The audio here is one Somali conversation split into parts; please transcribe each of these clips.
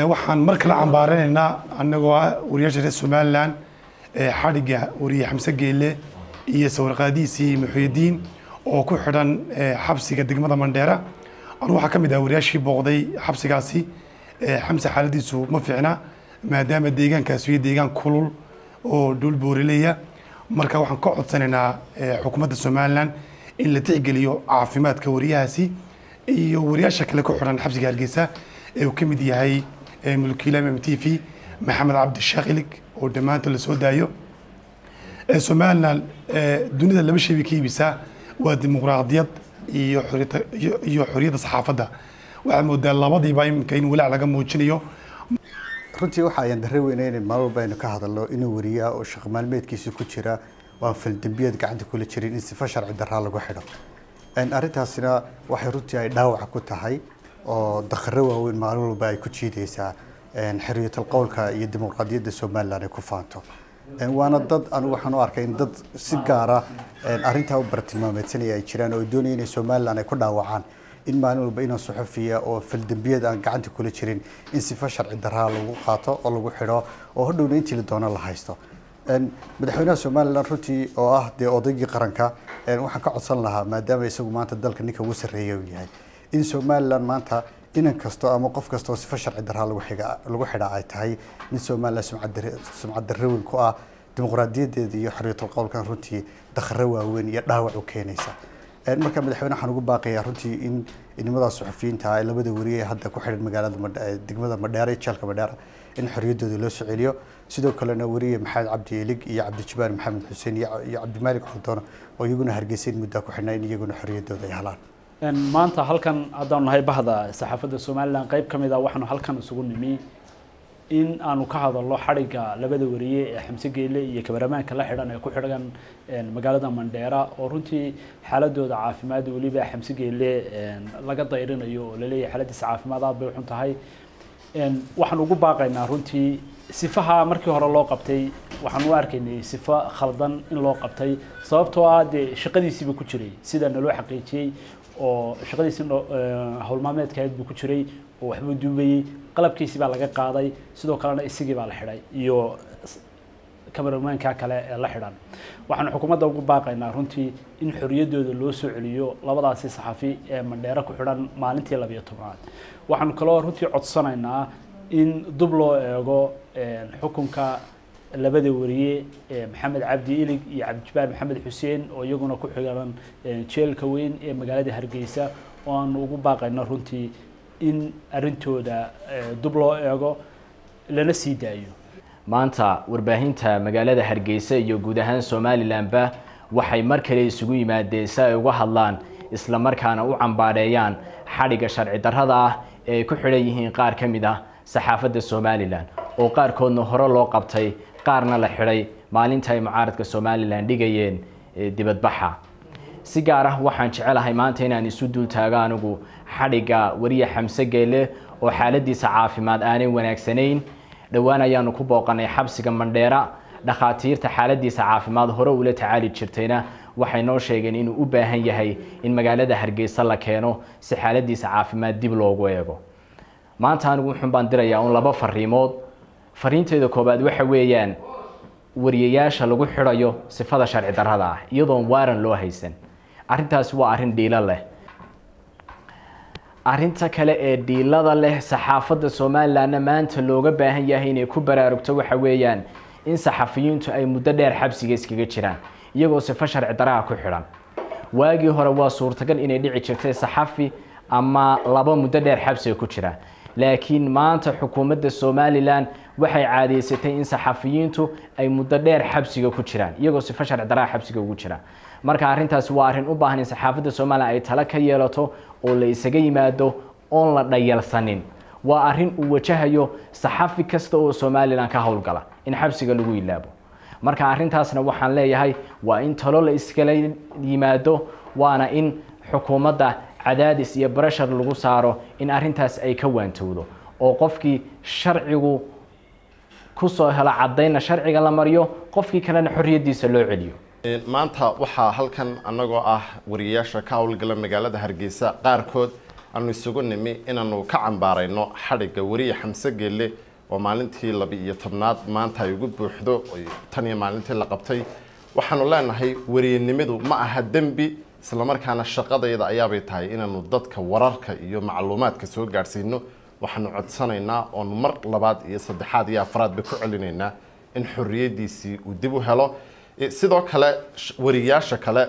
waxaan mar kale cambaaranaynaa anagoo ah wariyaasha reer somalilan xadhigga wariye xamse geele iyo sawirqaadihiisii muxuudiin oo ku xidhan xabsiga degmada mandheera anu waxaa ka mid ah wariyaashii booqday xabsigaasi xamse xaaladiisu ma fiicna maadaama deegaankaasi iyo deegaan kulul oo dhul boorileya marka waxaan ka codsanaynaa xukuumadda somalilan in la tixgeliyo caafimaadka wariyahaasi iyo wariyaasha kale ku xidhan xabsiga hargeysa ee uu ka mid yahay mulkiila m m t v maxamed cabdishaaq ilig oo dhammaantood la soo daayo somalilan dunida laba shay bay ka iibisaa waa dimuqraadiyad iyo iyo xoriyadda saxaafadda waxaad moodaa labadiiba iminka in walaac laga muujinayo runtii waxa ayaan darre weyna in maalin walba aynu ka hadalno inuu wariyaa oo shaqo maalmeedkiisa ku jira waan faldembiyeed gacanta kula jirin in sifa sharci darraa lagu xidho arrintaasina waxay runtii ay dhaawaca ku tahay oo dakharo waaweyn maalin walba ay ku jiidaysaa xorriyatal qowlka iyo dimuqraadiyadda somalilan ay ku faanto waana dad anigu waxaan u arkay in dad si gaara arrintaa u bartilmaameedsanaya ay jiraan oo ay doonaya inay somalilan ay ku dhaawacaan in maalin walba inaan suxufiya oo faldembiyeed aan gacanta kula jirin in sifa sharci daraa lagu qaato oo lagu xidho oo hodhowna intii la doono la haysto madaxweynaha somalilan runtii oo ah dee odaygii qaranka waxaan ka codsan lahaa maadaama isagu maanta dalka ninka ugu sarreeya uu yahay in somalilan maanta inan kasto ama qof kastoo sifa sharci daraa lagu xidhaa ay tahay mid somalilan sumcad darre weyn ku ah dimuqraadiyadeeda iyo xorriyatul qowlkan runtii dakharo waaweyn iyo dhaawac u keenaysa marka madaxweyne waxaan ugu baaqayaa runtii in inimada suxufiyiinta ay labada wariye hadda ku xidhan magaalada degmada madheera iyo jeelka madheera in xorriyaddooda loo soo celiyo sidoo kalena wariye maxamed cabdi elig iyo cabdijabaan maxamed xuseen iyo cabdimaalik xuldoon oo iyaguna hargeysayn muddaa ku xidhnaa in iyaguna xorriyaddooda ay helaan maanta halkan haddaanu nahay bahda saxaafadda somalilan qayb ka mid a waxaanu halkan isugu nimi in aanu ka hadalno xadhigga labada wariye ee xamse geele iyo kabaramaanka la xidhan ee ku xidhan magaalada mandheera oo runtii xaaladooda caafimaad weliba xamse geele laga dayrinayo oo laleeyahay xaaladiisa caafimaad aad bay uxun tahay waxaan ugu baaqaynaa runtii sifaha markii hore loo qabtay waxaan u arkaynay sifo khaldan in loo qabtay sababtoo ah dee shaqadiisiiba ku jiray sida naloo xaqiijiyey oo shaqadiisii howlmaalmeedka ahayd buu ku jiray oo waxbuu duubayey qalabkiisii baa laga qaaday sidoo kalena isigii baa la xidhay iyo kamaramaanka kale ee la xidhan waxaanu xukuumadda ugu baaqaynaa runtii in xorriyaddooda loo soo celiyo labadaasi saxafi ee mandheero ku xidhan maalintii labiyo tobnaad waxaanu kaloo runtii codsanaynaa in dub loo eego xukunka labada wariye maxamed cabdi ilig iyo cabdijabaan maxamed xuseen oo iyaguna ku xigan jeelka weyn ee magaalada hargeysa oo aanu ugu baaqayno runtii in arrintooda dub loo eego lana sii daayo maanta warbaahinta magaalada hargeysa iyo guud ahaan somalilanba waxay mar kale isugu yimaadeen si ay uga hadlaan isla markaana u cambaareeyaan xadhigga sharci darrada ah ee ay ku xidhan yihiin qaar ka mid ah saxaafadda somalilan oo qaarkoodna hore loo qabtay qaarna la xidhay maalinta ay mucaaradka somalilan dhigayeen dibadbaxa si gaar ah waxaan jecelahay maanta inaan isu dul taago anigu xadhigga wariye xamse geele oo xaaladiisa caafimaad aanay wanaagsanayn dhowaan ayaanu ku booqanay xabsiga mandheera dhakhaatiirta xaaladiisa caafimaad hore ula tacaali jirtayna waxay noo sheegeen inuu u baahan yahay in magaalada hargeysa la keeno si xaaladiisa caafimaad dib loogu eego maanta anigu wuxun baan dirayaa un laba fariimood fariinteeda koobaad waxa weeyaan wariyayaasha lagu xidhayo sifada sharci darrada ah iyadoon waaran loo haysan arrintaasi waa arrin dhiilo leh arrinta kale ee dhiilada leh saxaafadda somalilanna maanta looga baahan yahay inay ku baraarugto waxa weeyaan in saxafiyiintu ay muddo dheer xabsiga iskaga jiraan iyagoo sifo sharci daraha ku xidhan waagii hore waa suurtagal inay dhici jirtay saxafi ama laba muddo dheer xabsiga ku jira laakiin maanta xukuumadda somalilan waxay caadeysatay in saxafiyiintu ay muddo dheer xabsiga ku jiraan iyagoo sifo sharci daraha xabsiga ugu jira marka arrintaasi waa arrin u baahan in saxaafadda somalilan ay talo ka yeelato oo la isaga yimaado oon la dhayalsanin waa arrin uu wajahayo saxafi kasta oo somalilan ka howlgala in xabsiga lagu ilaabo marka arrintaasna waxaan leeyahay waa in talo la iskala yimaado waana in xukuumadda cadaadis iyo breshar lagu saaro in arrintaas ay ka waantowdo oo qofkii sharcigu kusoo helo caddaynna sharciga la mariyo qofkii kalena xorriyaddiisa loo celiyo maanta waxaa halkan annagoo ah wariyayaasha ka howlgala magaalada hargeysa qaarkood aanu isugu nimi inaanu ka cambaarayno xadhigga weriye xamse geelle oo maalintii laba iyo tobnaad maanta ay ugu buuxdo oy tan iyo maalintii la qabtay waxaanu leenahay weriyenimadu ma aha dembi islamarkaana shaqadayda ayaabay tahay inaanu dadka wararka iyo macluumaadka soo gaadhsiino waxaanu codsanaynaa oonu mar labaad iyo saddexaad iyo afraadba ku celinaynaa in xorriyaddiisii uu dib u helo Eh, sidoo kale sh- wariyaasha kale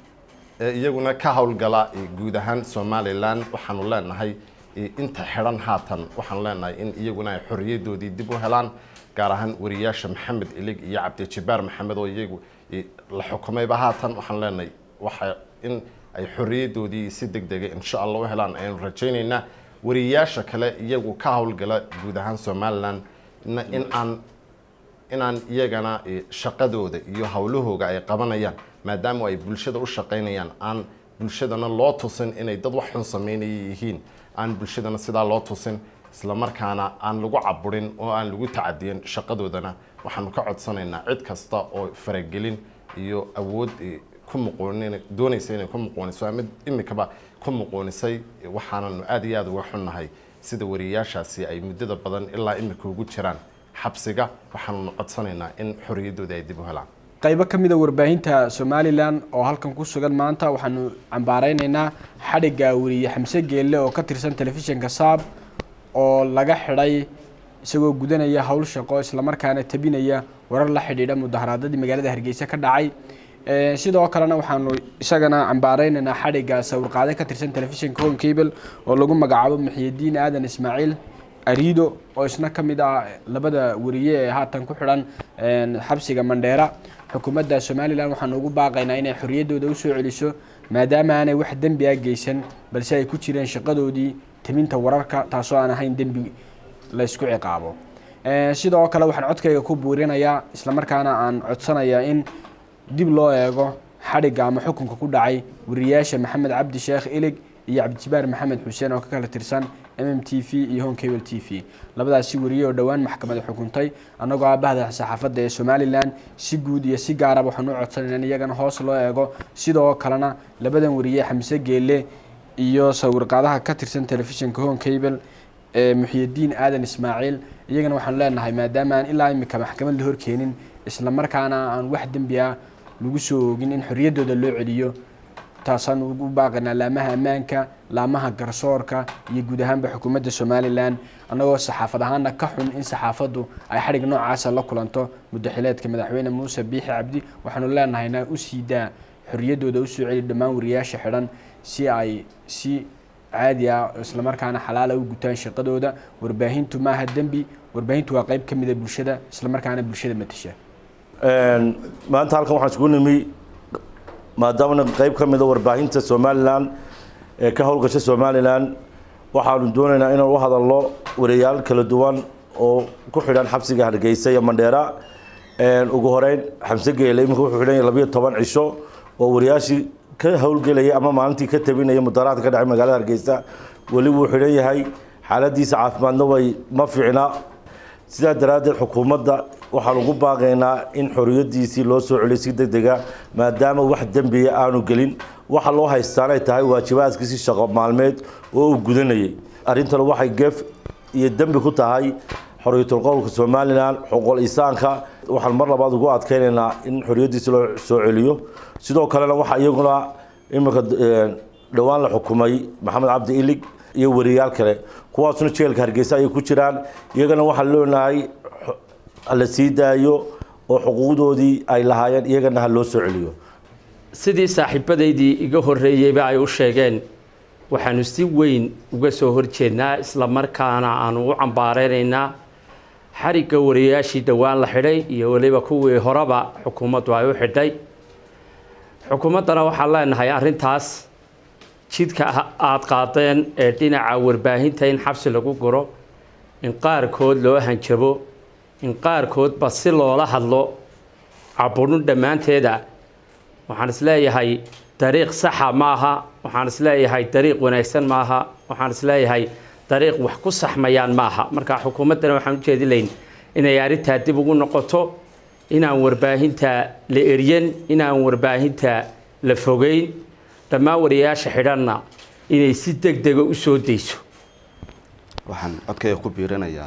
ee iyaguna ka howlgala eh, guud ahaan somalilan waxaanu leenahay eh, inta xidhan haatan waxaanu leenahay in iyaguna ay xorriyadoodii dib u helaan gaar ahaan wariyaasha maxamed ilig iyo cabdijibaar maxamed oo iyagu eh, la xukumayba haatan waxaanu leenahay waxa in ay xorriyadoodii si deg dega insha allah u helaan ayanu rajaynaynaa wariyaasha kale iyagu ka howlgala guud ahaan somalilan na- in aan inaan iyagana eh, shaqadooda iyo howlahooga ay qabanayaan maadaama ay bulshada u shaqaynayaan aan bulshadana loo tusin inay dad wax xun sameynaya yihiin aan bulshadana sidaa loo tusin islamarkaana aan lagu caburin oo aan lagu tacadiyin shaqadoodana waxaanu ka codsanaynaa cid kasta oo faragelin iyo awood eh, ku muqoonin doonaysa inay ku muqooniso ama imikaba ku muqoonisay eh, waxaananu aad iyo aad uga xunnahay sida wariyaashaasi ay muddada badan ilaa imika ugu jiraan xabsiga waxaanu codsanaynaa in xorriyaddooda ay dib u helaan qaybo ka mida warbaahinta somalilan oo halkan ku sugan maanta waxaanu cambaareyneynaa xadhigga weriye xamse geelle oo ka tirsan telefishinka saab oo laga xidhay isagoo gudanaya howl shaqo islamarkaana tabinaya warar la xidhiidha mudaharaadadii magaalada hargeysa ka dhacay Eh, sidoo kalena waxaanu isagana cambaareynayna xadhigga sawirqaade ka tirsan telefishinka home cable oo lagu magacaabo muxiyadiin aadan ismaaciil arido oo isna ka mid ah labada weriye ee haatan ku xidhan eh, xabsiga mandheera xukuumadda somalilan waxaanu ugu baaqaynaa inay xorriyaddooda usoo celiso maadaama aanay wax dembi ah geysan balse ay ku jireen shaqadoodii timinta wararka taasoo aan ahayn dembi la isku ciqaabo Eh, sidoo kale waxaan codkayga ku buurinayaa islamarkaana aan codsanayaa in dib loo eego xadhigga ama xukunka ku dhacay wariyaasha maxamed cabdi sheekh ilig iyo cabdijibaar maxamed xuseen oo ka kala tirsan m m t v iyo home cable t v labadaasi wariye oo dhowaan maxkamada xukuntay annagoo aabahda saxaafadda ee somalilan si guud iyo si gaaraba waxaan u codsanayna in iyagana hoos loo eego sidoo kalena labadan wariye xamse geelle iyo sawirqaadaha ka tirsan telefishinka home cable ee muxiyadiin aadan ismaaciil iyagana waxaanu leenahay maadaama aan ilaa imika maxkamad la horkeenin islamarkaana aan wax dembi ah lagu soo oogin in xorriyaddooda loo celiyo taasaan ugu baaqaynaa laamaha ammaanka laamaha garsoorka iyo guud ahaanba xukuumadda somalilan annagoo saxaafad ahaana ka xun in saxaafaddu ay xadhig noocaasa la kulanto muddaxileedka madaxweyne muuse biixi cabdi waxaanu leenahayna u sii daa xorriyaddooda usoo celi dhammaan wariyaasha xidhan si ay si caadi ah islamarkaana xalaala u gutaan shaqadooda warbaahintu maaha dembi warbaahintu waa qayb ka mida bulshada islamarkaana bulshada matasha maanta halkan waxaan isugu nimi maadaamana qayb ka mida warbaahinta somalilan ee ka howlgasha somalilan waxaanu doonaynaa inaan u hadalno wariyaal kala duwan oo ku xidhan xabsiga hargeysa iyo mandheera ugu horeyn xamse geele iminka wuxuu xidhan yahay labiyo toban cisho oo wariyaashii ka howlgelayay ama maalintii ka tabinaya mudaharaadka ka dhacay magaalada hargeysa weli wuu xidhan yahay xaaladiisa caafimaadna way ma fiicna sidaa daraaddeed xukuumadda waxaan ugu baaqaynaa in xoriyadiisii loo soo celiyo si deg dega maadaama wax dembiya aanu gelin waxa loo haystaanay tahay waajibaadkiisii shaqo maalmeed oo uu gudanayay arrintan waxay geef iyo dembi ku tahay xorriyatul qowlka somalilan xuquuqul insaanka waxaan mar labaad ugu adkeynaynaa in xoriyadiisi loo soo celiyo sidoo kalena waxaa iyaguna iminka dhowaan la xukumay maxamed cabdi ilig iyo wariyaal kale kuwaasuna jeelka hargeysa ayay ku jiraan iyagana waxaan leenahay la sii daayo oo xuquuqdoodii ay lahaayeen iyagana ha loo soo celiyo sidii saaxiibadaydii iga horreeyeyba ay u sheegeen waxaanu si weyn uga soo horjeednaa isla markaana aanu u cambaareynayna xarigga wariyaashii dhowaan la xidhay iyo weliba kuwii horeba xukuumaddu ay u xidhay xukuumaddana waxaan leenahay arrintaas jidka aada qaadeen ee dhinaca warbaahinta in xabsi lagu guro in qaarkood loo hanjabo in qaarkoodba si loola hadlo caburun dhammaanteeda waxaan isleeyahay dariiq saxa maaha waxaan isleeyahay dariiq wanaagsan maaha waxaan isleeyahay dariiq wax ku saxmayaan maaha marka xukuumaddana waxaan ujeedi layn inay arrintaa dib ugu noqoto inaan warbaahinta la eryan inaan warbaahinta la fogeyn dhammaan wariyayaasha xidhanna inay si deg dega u soo dayso waxaan codkayga ku biirinayaa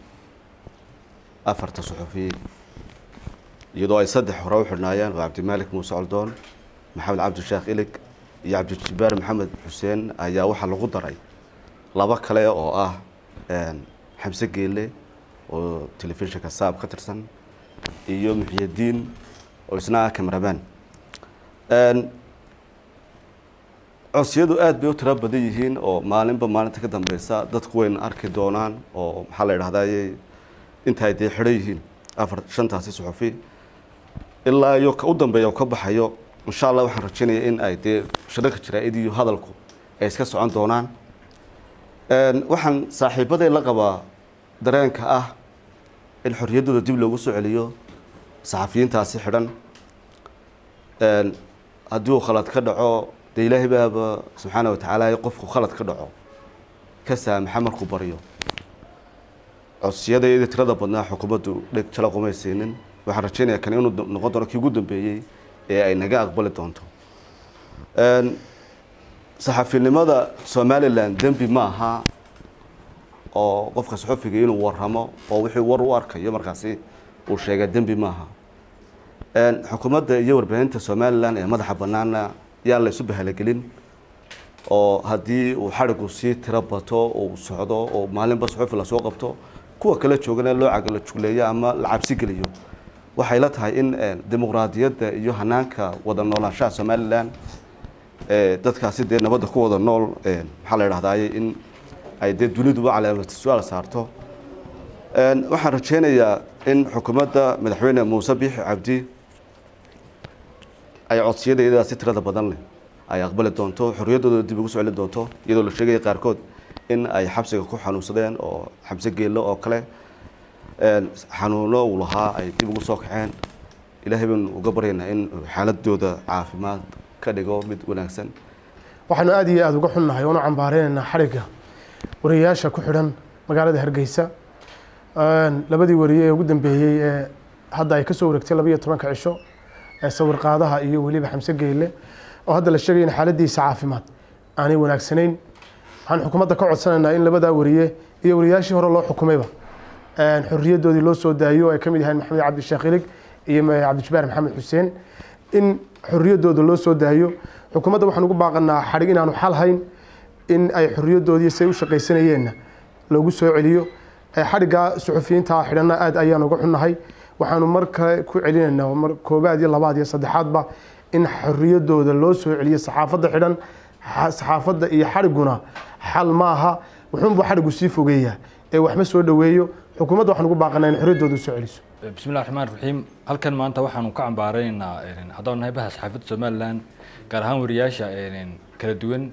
afarta suxufi iyadoo ay saddex hore u xidhnaayeen waa cabdimaalik muuse coldoon maxamed cabdisheekh ilig iyo cabdijibaar maxamed xuseen ayaa waxaa lagu daray laba kale oo ah xamse geele oo telefishinka saab ka tirsan iyo muxiyadiin oo isna ah cameraman codsiyadu aada bay u tiro badan yihiin oo maalinba maalinta ka dambeysa dadku wayna arki doonaan oo maxaa la idhahdaye inta ay dee xidhan yihiin afar shantaasi suxufi ilaa iyo ka u dambeeya oo ka baxayo insha allah waxaan rajeynaya in ay dee shirarka jaraa-id iyo hadalku ay iska socon doonaan waxaan saaxiibaday la qabaa dareenka ah in xorriyaddooda dib loogu soo celiyo saxafiyiintaasi xidhan haddii uu khalad ka dhaco dee ilaahay baaba subxaana watacaala qofku khalad ka dhaco ka saamaxa markuu baryo codsiyada iyadii tirada badnaa xukuumaddu dheg jala qumaysiinin waxaan rajeynayaa kan inuu noqon doono kii ugu dambeeyey ee ay naga aqbali doonto saxafinimada somalilan dembi ma aha oo qofka saxufiga inuu waramo oo wixii war u arkayo markaasi uu sheega dembi maaha xukuumadda iyo warbaahinta somalilan ee madaxa banaana yaan la isu bahalagelin oo haddii uu xadhigu sii tiro bato uu socdo oo maalinba saxufi lasoo qabto kuwa kala joogana loo cagala jugleeyo ama la cabsi geliyo waxay la tahay in dimuqraadiyadda iyo hanaanka wada noolaanshaha somalilan dadkaasi dee nabadda ku wada nool maxaa la idhahdaye in ay dee duniduba calaamati su-aal saarto waxaan rajeynayaa in xukuumadda madaxweyne muuse biixi cabdi ay codsiyada iyadaas si tirada badan leh ay aqbali doonto xorriyaddooda dib ugu soo celin doonto iyadoo la sheegaya qaarkood in ay xabsiga ku xanuunsadeen oo xabse geello oo kale xanuuno uu lahaa ay dib ugu soo kaceen ilaahay baynu uga baryaynaa in xaaladooda caafimaad ka dhigo mid wanaagsan waxaanu aada iyo aada uga xunnahay oonu cambaareynayna xadhigga wariyayaasha ku xidhan magaalada hargeysa labadii wariye ee ugu dambeeyey ee hadda ay kasoo wareegtay labaiyo tobanka cisho ee sawir qaadaha iyo weliba xamse geyle oo hadda la sheegay in xaaladiisa caafimaad aanay wanaagsanayn waxaan xukuumadda ka codsanaynaa in labadaa wariye iyo wariyayaashii hore loo xukumayba xorriyadoodii loo soo daayo ay ka mid yahayn maxamed cabdisheekh ilig iyo cabdijabaar maxamed xuseen in xorriyadooda loo soo daayo xukuumadda waxaan ugu baaqanaa xadhig inaanu xal hayn in ay xorriyadoodii say u shaqaysanayeenna loogu soo celiyo xadhigga suxufiyiinta xidhanna aada ayaan uga xunnahay waxaanu marka ku celinaynaa mar koobaad iyo labaad iyo saddexaadba in xorriyadooda loo soo celiyo saxaafadda xidhan saxaafadda iyo xadhigguna xal maaha wuxuunbuu xadhiggu sii fogeeyaa ee waxma soo dhoweeyo xukuumadda waxaan ugu baaqanaa in xorriyadooda u soo celiso bismi illahi raxmaan raxiim halkan maanta waxaanu ka cambaaraynaynaa haddaan nahay baha saxaafadda somalilan gaar ahaan wariyaasha kala duwan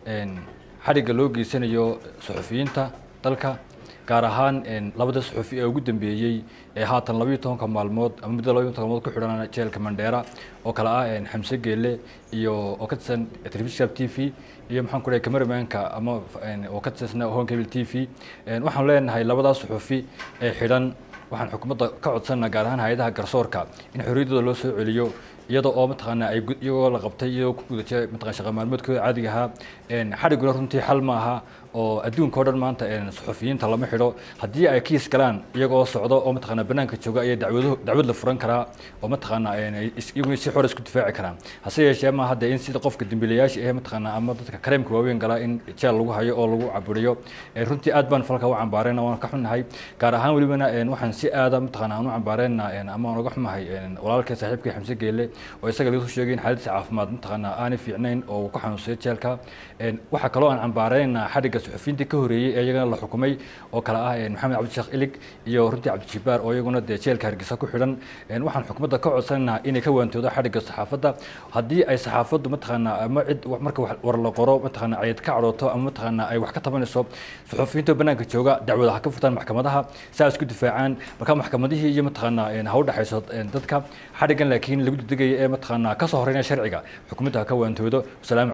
xadhigga loo geysanayo suxufiyiinta dalka gaar ahaan labada suxufi ee ugu dambeeyey ee haatan labayo tobanka maalmood ama muddo labayo tobanka maalmood ku xidhan jeelka mandheera oo kale ah xamse geele iyo oo ka tirsan telefishinka t v iyo maxaan ku dhahay cameramanka ama oo ka tirsan home cable t v waxaan leenahay labadaas suxufi ee xidhan waxaan xukuumadda ka codsanaa gaar ahaan hay-adaha garsoorka in xorriyaddooda loo soo celiyo iyadoo oo mataqaanaa ay iyagoo la qabtay iyagoo ku guda jiray mataqan shaqa maalmoodkooda caadiga ahaa xadhigguna runtii xal ma aha oo adduunka o dhan maanta suxufiyiinta lama xidho haddii ay kiis galaan iyagoo socdo oo mataqaanaa banaanka jooga ayaa dacwado dacwad la furan karaa oo mataqaanaa iyaguna si xor isku difaaci karaan hase yeeshee ma hadda in sida qofka dembiilayaasha ee mataqaanaa ama dadka kareemka waaweyn galaa in jeel lagu hayo oo lagu caburiyo runtii aad baan falka u cambaareyna waan ka xunnahay gaar ahaan welibana waxaan si aada mataqaanaa aan u cambaareyna ama aan uga xumahay walaalkay saaxiibkii xamse geele oo isaga laga soo sheegay in xaaladdiisa caafimaad mataqaanaa aanay fiicnayn oo uu ku xanuunsaday jeelka waxaa kaloo aan cambaareynaa xadhigga suxufiyiintii ka horeeyey ee iyagana la xukumay oo kale ah maxamed cabdisheekh ilig iyo runtii cabdijibaar oo iyaguna dee jeelka hargeysa ku xidhan waxaan xukuumadda ka codsanaynaa inay ka waantoodo xadhigga saxaafadda haddii ay saxaafaddu mataqaanaa ama cid marka war la qoro mataqaanaa cayad ka cadhooto ama mataqaanaa ay wax ka tabanayso suxufiyiinta banaanka jooga dacwada ha ka furtaan maxkamadaha saa isku difaacaan marka maxkamadihii iyo mataqaanaa ha u dhexayso dadka xadhiggan laakiin lagu degdegaya ee mataqaanaa ka soo horeynaya sharciga xukuumadda ha ka waantoodo wasalaam